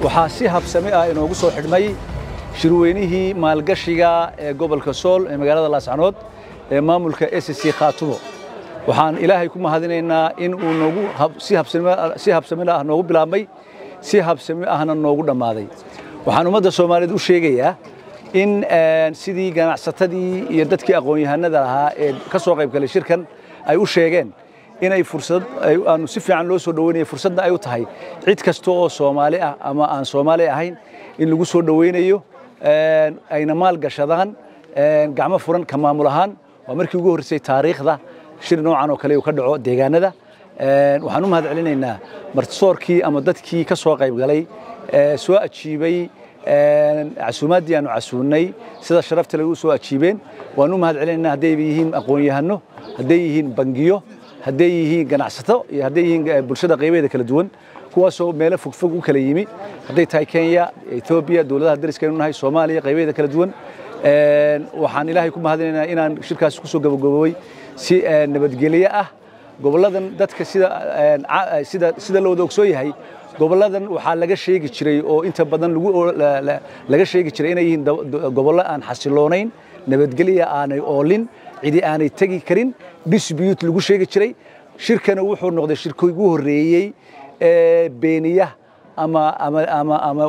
waxaa si habsami ah inoogu soo xidhmay shirweynihii maalgashiga ee gobolka sool ee magaalada laascanood ee maamulka s c khaatumo waxaan ilaahay ku mahadinaynaa in uu noogu si habsami ah noogu bilaabmay si habsami ahna noogu dhammaaday waxaan ummadda soomaaliyeed u sheegayaa in sidii ganacsatadii iyo dadkii aqoon-yahanada ahaa ee ka soo qayb galay shirkan ay u sheegeen inay fursad aanu si fiican loo soo dhoweynayo fursadna ay u tahay cid kasta oo soomaali ah ama aan soomaali ahayn in lagu soo dhoweynayo ayna maal gashadaan gacmo furan ka maamul ahaan waa markii ugu horreysay taariikhda shir noocan oo kale uu ka dhaco deegaanada waxaan u mahad celinaynaa martisoorkii ama dadkii ka soo qayb galay soo ajiibay casuumaaddii aanu casuunnay sida sharafta lagu soo ajiibeen waan u mahad celinaynaa hadday yihiin aqoon-yahano hadday yihiin bangiyo hadday yihiin ganacsato iyo hadday yihiin bulshada qaybaheeda kala duwan kuwaasoo meelo fogfog u kala yimi hadday tahay kenya etoobiya dowladaha dariskaynu nahay soomaaliya qaybaheeda kala duwan waxaan ilaahay ku mahadinaynaa inaan shirkaasi ku soo gabagabowey si nabadgelyo ah gobolladan dadka sida sida sida loo wada ogsoon yahay gobolladan waxaa laga sheegi jiray oo inta badan lagu laga sheegi jiray inay yihiin gobollo aan xasiloonayn nabadgelya aanay oolin cidi aanay tegi karin dispute lagu sheegi jiray shirkana wuxuu noqday shirkii ugu horreeyey ee beeniya ama ama ama ama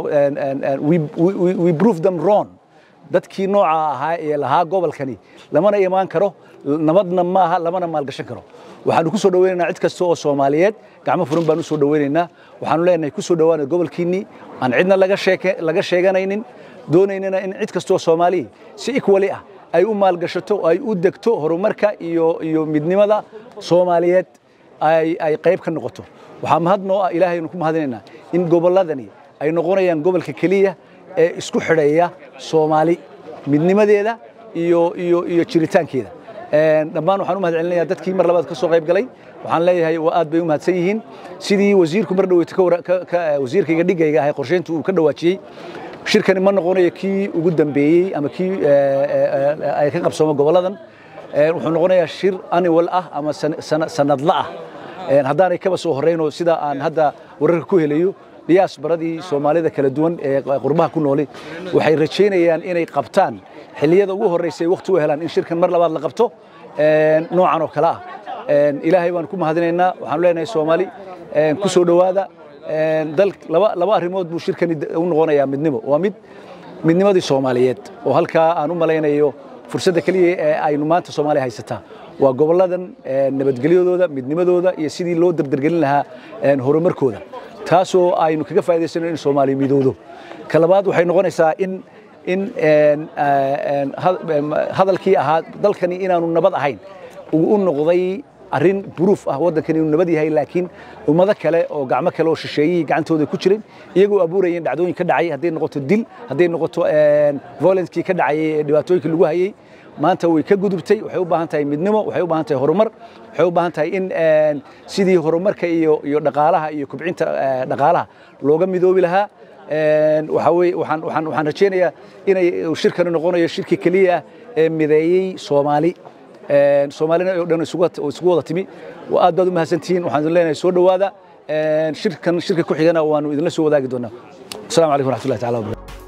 we prove them wrong dadkii nooca ahaa ee lahaa gobolkani lamana imaan karo nabadna maaha lamana maalgashan karo waxaanu ku soo dhoweynaynaa cid kasta oo soomaaliyeed gacmo furan baan u soo dhoweynaynaa waxaanu leenahay ku soo dhowaana gobolkiinnii aan cidna laga sheeke laga sheeganaynin doonaynana in cid kasta oo soomaaliya si equally ah ay u maalgashato ay u degto horumarka iyo iyo midnimada soomaaliyeed ay ay qayb ka noqoto waxaa mahadnoo ah ilaahaynu ku mahadinaynaa in gobolladani ay noqonayaan gobolka keliya ee isku xidhaya soomaali midnimadeeda iyo iyo iyo jiritaankeeda dhammaan waxaan u mahad celinayaa dadkii mar labaad ka soo qayb galay waxaan leeyahay waa aad bay u mahadsan yihiin sidii wasiirku mar dhaweyta wasiirkayga dhigayga ahay qorsheyntu uu ka dhawaajiyey shirkani ma noqonayo kii ugu dambeeyey ama kii ay ka qabsoomo gobolladan wuxuu noqonayaa shir annual ah ama sanadla ah haddaanay kaba soo horreynoo sida aan hadda wararka ku helayo dhiyaas baradii soomaalida kala duwan ee qurbaha ku nooli waxay rajaynayaan inay qabtaan xilliyada ugu horreysay waqti u helaan in shirkan mar labaad la qabto noocan oo kale ah ilaahay baan ku mahadinaynaa waxaanu leenahay soomaali ku soo dhowaada dal laba laba arrimood buu shirkani u noqonayaa midnimo waa mid midnimadii soomaaliyeed oo halkaa aan u malaynayo fursadda keliya ee aynu maanta soomaaliya haysataa waa gobolladan nabadgelyadooda midnimadooda iyo sidii loo dardargelin lahaa horumarkooda taasoo aynu kaga faa'idaysano in soomaaliya midowdo ka labaad waxay noqonaysaa in in hadalkii ahaa dalkani inaanu nabad ahayn uu u noqday arrin buruuf ah waddankani inuu nabad yahay laakiin ummado kale oo gacmo kale oo shisheeyihii gacantooda ku jiray iyagoo abuurayeen dhacdooyin ka dhacay hadday noqoto dil hadday noqoto violencekii ka dhacayay ee dhibaatooyinkii lagu hayay maanta way ka gudubtay waxay u baahan tahay midnimo waxay u baahan tahay horumar waxay u baahan tahay in sidii horumarka iyo iyo dhaqaalaha iyo kubcinta dhaqaalaha looga midoobi lahaa waxa weye waxaan waxaan waxaan rajaynayaa inay shirkani noqonayo shirkii keliya ah ee mideeyey soomaali soomaalina oo dhan isugu wada timi aad baad u mahadsantihiin waxaan idin leenahay soo dhowaada shirkan shirka ku xigana waanu idinla soo wadaagi doonaa asalaamu calaykum waraxmatullahi tacala wabarakatu